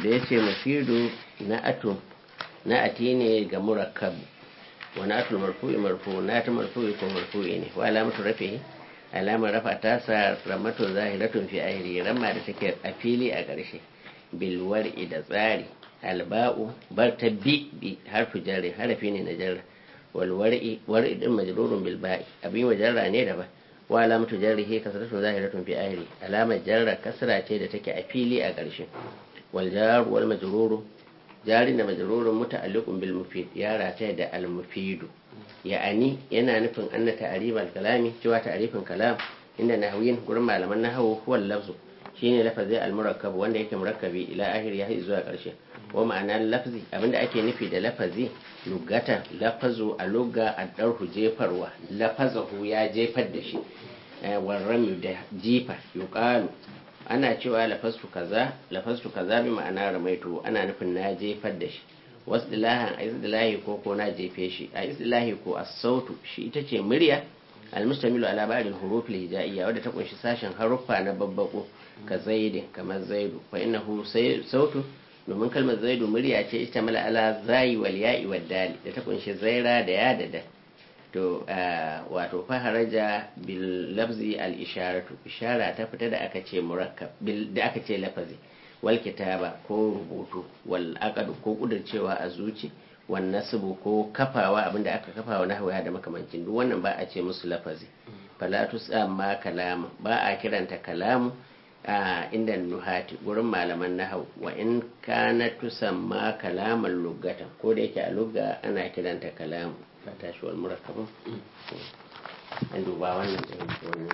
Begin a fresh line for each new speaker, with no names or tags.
da ya ce mafidu na ato na ati ne ga murakkab wani atul marfu'i marfu na ta marfu'i ko marfu'i ne wa alamatu rafi alamar rafa ta sa ramatu zahiratun fi ahiri ramma da take a fili a ƙarshe bilwar'i da tsari alba'u bar ta bi bi harfu jarri harafi ne na jarra wal war'i war'i din majrurun bil ba'i abin wa jarra ne da ba wa alamatu jarrihi kasratun zahiratun fi ahiri alamar jarra kasra ce da take a fili a ƙarshe wal jar wal majruru jari da majrurun muta'alliqun bil mufid ya rata da al mufidu ya'ani yana nufin anna ta'rif al kalami cewa ta'rifin kalam inda nahwiyin gurin malaman nahwu huwa lafzu shine lafazi al murakkab wanda yake murakkabi ila akhir ya zuwa ƙarshe wa ma'ana lafzi abinda ake nufi da lafazi lugata lafazu a lugga a ɗarhu jefarwa lafazahu ya jefar da shi warrami da jifa yuqalu ana cewa lafastu kaza lafastu kaza bi ma'ana ramaitu ana nufin na jefar da shi wasu dilahan a isdilahi ko ko na jefe shi a isdilahi ko as-sautu shi ita ce murya almustamilu ala ba'd al-huruf al-hijaiyya wadda ta kunshi sashen haruffa na babbako ka zaidin kamar zaidu fa innahu sautu domin kalmar zaidu murya ce ita mala ala zayi wal ya'i wal dali da ta kunshi zaira da ya da da to wato faharaja bil lafzi al isharatu ishara ta fita da aka ce murakkab da aka ce lafazi wal kitaba ko rubutu wal aqd ko kudurcewa a zuci wal nasbu ko kafawa abinda aka kafawa na hawaya da makamancin duk wannan ba a ce musu lafazi fala tusamma kalama ba a kiranta kalamu a inda nuhati gurin malaman nahau wa in kana tusamma kalaman lugatan ko da yake a lugga ana kiranta kalamu fata shi wal murakkabun an duba wannan